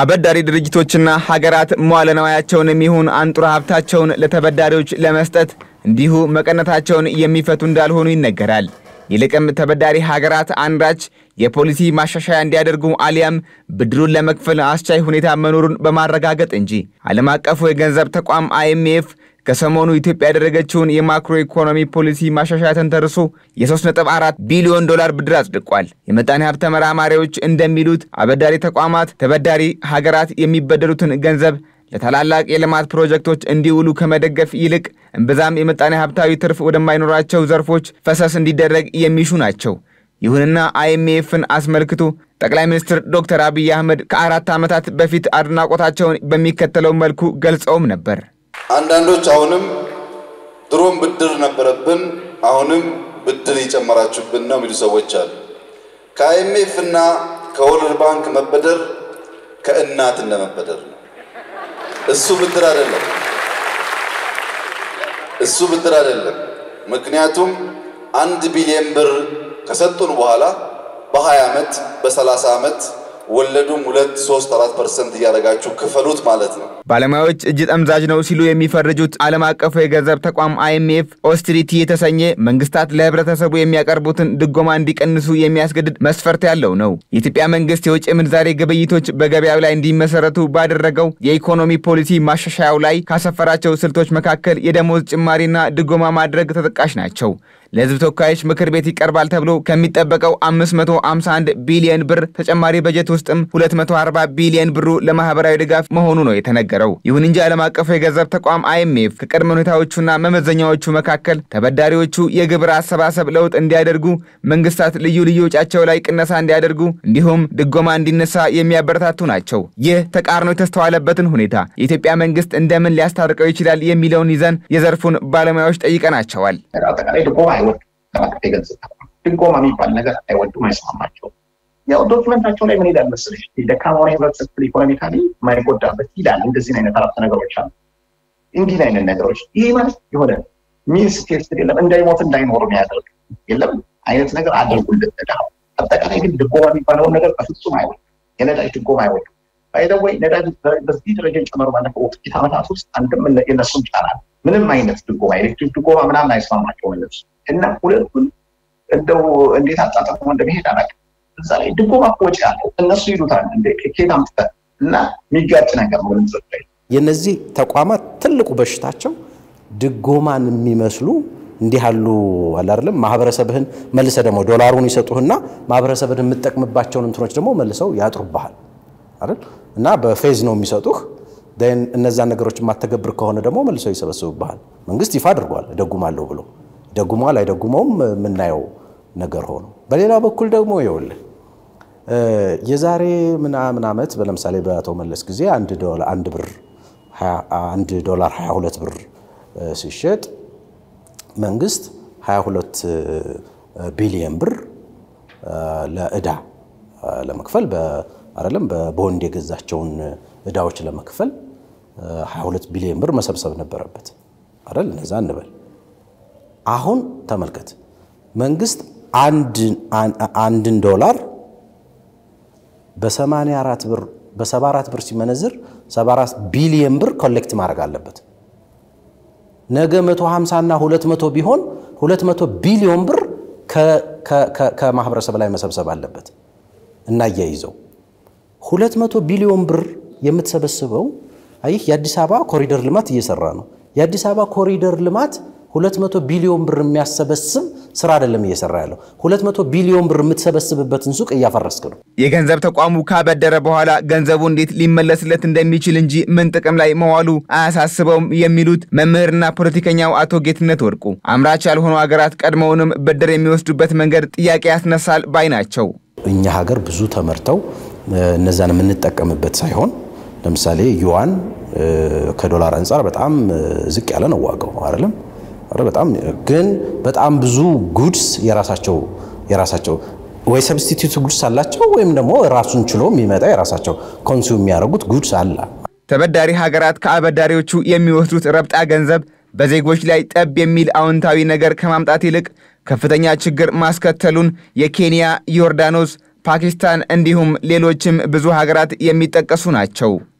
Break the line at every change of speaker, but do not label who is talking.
አበዳሪ ድርጅቶችና ሀገራት መዋለ ንዋያቸውን የሚሆን አንጡራ ሀብታቸውን ለተበዳሪዎች ለመስጠት እንዲሁ መቀነታቸውን የሚፈቱ እንዳልሆኑ ይነገራል። ይልቅም ተበዳሪ ሀገራት አንዳች የፖሊሲ ማሻሻያ እንዲያደርጉ አሊያም ብድሩን ለመክፈል አስቻይ ሁኔታ መኖሩን በማረጋገጥ እንጂ ዓለም አቀፉ የገንዘብ ተቋም አይኤምኤፍ ከሰሞኑ ኢትዮጵያ ያደረገችውን የማክሮ ኢኮኖሚ ፖሊሲ ማሻሻያ ተንተርሶ የ3.4 ቢሊዮን ዶላር ብድር አጽድቋል። የምጣኔ ሀብት ተመራማሪዎች እንደሚሉት አበዳሪ ተቋማት ተበዳሪ ሀገራት የሚበደሩትን ገንዘብ ለታላላቅ የልማት ፕሮጀክቶች እንዲውሉ ከመደገፍ ይልቅ እምብዛም የምጣኔ ሀብታዊ ትርፍ ወደማይኖራቸው ዘርፎች ፈሰስ እንዲደረግ የሚሹ ናቸው። ይሁንና አይኤምኤፍን አስመልክቶ ጠቅላይ ሚኒስትር ዶክተር አብይ አህመድ ከአራት ዓመታት በፊት አድናቆታቸውን በሚከተለው መልኩ ገልጸውም ነበር።
አንዳንዶች አሁንም ድሮም ብድር ነበረብን፣ አሁንም ብድር እየጨመራችሁብን ነው የሚሉ ሰዎች አሉ። ከአይኤምኤፍ እና ከወርልድ ባንክ መበደር ከእናት እንደመበደር ነው። እሱ ብድር አይደለም። እሱ ብድር አይደለም። ምክንያቱም አንድ ቢሊዮን ብር ከሰጡን በኋላ በ20 ዓመት በ30 ዓመት ወለዱም ሁለት ሶስት አራት ፐርሰንት እያደረጋችሁ ክፈሉት ማለት ነው።
ባለሙያዎች እጅ ጠምዛዥ ነው ሲሉ የሚፈርጁት ዓለም አቀፉ የገንዘብ ተቋም አይኤምኤፍ ኦስትሪቲ የተሰኘ መንግስታት ለህብረተሰቡ የሚያቀርቡትን ድጎማ እንዲቀንሱ የሚያስገድድ መስፈርት ያለው ነው። የኢትዮጵያ መንግስት የውጭ ምንዛሬ ግብይቶች በገበያው ላይ እንዲመሰረቱ ባደረገው የኢኮኖሚ ፖሊሲ ማሻሻያው ላይ ካሰፈራቸው ስልቶች መካከል የደሞዝ ጭማሪና ድጎማ ማድረግ ተጠቃሽ ናቸው። ለህዝብ ተወካዮች ምክር ቤት ይቀርባል ተብሎ ከሚጠበቀው 551 ቢሊዮን ብር ተጨማሪ በጀት ውስጥም 240 ቢሊዮን ብሩ ለማህበራዊ ድጋፍ መሆኑ ነው የተነገረው። ይሁን እንጂ ዓለም አቀፉ የገንዘብ ተቋም አይኤምኤፍ ከቅድመ ሁኔታዎቹና መመዘኛዎቹ መካከል ተበዳሪዎቹ የግብር አሰባሰብ ለውጥ እንዲያደርጉ፣ መንግስታት ልዩ ልዩ ወጪያቸው ላይ ቅነሳ እንዲያደርጉ እንዲሁም ድጎማ እንዲነሳ የሚያበረታቱ ናቸው። ይህ ተቃርኖ የተስተዋለበትን ሁኔታ የኢትዮጵያ መንግስት እንደምን ሊያስታርቀው ይችላል የሚለውን ይዘን የዘርፉን ባለሙያዎች ጠይቀናቸዋል።
አጠቃላይ ድጎማ አይወዱም። አቀፍ የገንዘብ ተቋም ድጎማ የሚባል ነገር አይወዱም፣ አይስማማቸውም። ያው ዶክመንታቸው ላይ ምን ይላል መሰለሽ ደካማውን የህብረተሰብ ክፍል ኢኮኖሚካሊ የማይጎዳበት ይላል። እንደዚህ አይነት አረፍተ ነገሮች አሉ። እንዲህ አይነት ነገሮች ይሄ ማለት የሆነ ሚንስ ቴስት የለም እንዳይሞት እንዳይኖር የሚያደርግ የለም አይነት ነገር አድርጉልን ተዳው። አጠቃላይ ግን ድጎማ የሚባለውን ነገር በፍጹም አይወዱም። የነዳጅ ድጎማ አይወዱም። ባይደወይ ነዳጅ በዚህ ደረጃ ጨመሩ ባለፈው ጥቂት ዓመታት ውስጥ አንድም የነሱም ጫና ምንም አይነት ድጎማ ኤሌክትሪክ ድጎማ ምናምን አይስማማቸውም እነሱ እና ሁለቱን እንደው እንዴት አጣጥሞ እንደመሄድ አላውቅም። እዛ ላይ ድጎማ እኮ ወጪ አለው እነሱ ይሉታል እንደ ኬት አምጥተህ እና የሚጋጭ ነገር ነው። ገንዘብ ላይ
የነዚህ ተቋማት ትልቁ በሽታቸው ድጎማን የሚመስሉ እንዲህ ያሉ አላለም ማህበረሰብህን መልሰ ደግሞ ዶላሩን ይሰጡህና ማህበረሰብህን የምትጠቅምባቸውን እንትኖች ደግሞ መልሰው ያጥሩብሃል አይደል እና በፌዝ ነው የሚሰጡህ እነዛን ነገሮች የማተገብር ከሆነ ደግሞ መልሰው ይሰበስቡብሃል። መንግስት ይፋ አድርጓል እደጉማለሁ ብሎ ይደጉሟል አይደጉመውም የምናየው ነገር ሆኖ፣ በሌላ በኩል ደግሞ ይኸውልህ የዛሬ ምናምን ዓመት ለምሳሌ በአቶ መለስ ጊዜ አንድ ብር አንድ ዶላር 22 ብር ሲሸጥ መንግስት 22 ቢሊየን ብር ለእዳ ለመክፈል አይደለም በቦንድ የገዛቸውን እዳዎች ለመክፈል 22 ቢሊዮን ብር መሰብሰብ ነበረበት አይደል? እነዛ እንበል። አሁን ተመልከት፣ መንግስት አንድን ዶላር በ84 ብር በ74 ብር ሲመነዝር 74 ቢሊዮን ብር ኮሌክት ማድረግ አለበት። ነገ 150 እና 200 ቢሆን 200 ቢሊዮን ብር ከማህበረሰብ ላይ መሰብሰብ አለበት። እናያይዘው 200 ቢሊዮን ብር የምትሰበስበው አይህ የአዲስ አበባ ኮሪደር ልማት እየሰራ ነው። የአዲስ አበባ ኮሪደር ልማት 200 ቢሊዮን ብር የሚያሰበስብ ስራ አይደለም እየሰራ ያለው። 200 ቢሊዮን ብር የምትሰበስብበትን ሱቅ እያፈረስክ ነው።
የገንዘብ ተቋሙ ካበደረ በኋላ ገንዘቡ እንዴት ሊመለስለት እንደሚችል እንጂ ምን ጥቅም ላይ መዋሉ አያሳስበውም የሚሉት መምህርና ፖለቲከኛው አቶ ጌትነት ወርቁ አምራች ያልሆኑ ሀገራት ቀድሞውንም ብድር የሚወስዱበት መንገድ ጥያቄ ያስነሳል ባይ ናቸው።
እኛ ሀገር ብዙ ተመርተው እነዛን የምንጠቀምበት ሳይሆን ለምሳሌ ዩዋን ከዶላር አንጻር በጣም ዝቅ ያለ ነው ዋጋው አይደለም በጣም ግን በጣም ብዙ ጉድስ የራሳቸው የራሳቸው ወይ ሰብስቲቱት ጉድስ አላቸው ወይም ደግሞ ራሱን ችሎ የሚመጣ የራሳቸው ኮንሱም የሚያደርጉት ጉድስ አለ።
ተበዳሪ ሀገራት ከአበዳሪዎቹ የሚወስዱት ረብጣ ገንዘብ በዜጎች ላይ ጠብ የሚል አዎንታዊ ነገር ከማምጣት ይልቅ ከፍተኛ ችግር ማስከተሉን የኬንያ፣ ዮርዳኖስ፣ ፓኪስታን እንዲሁም ሌሎችም ብዙ ሀገራት የሚጠቀሱ ናቸው።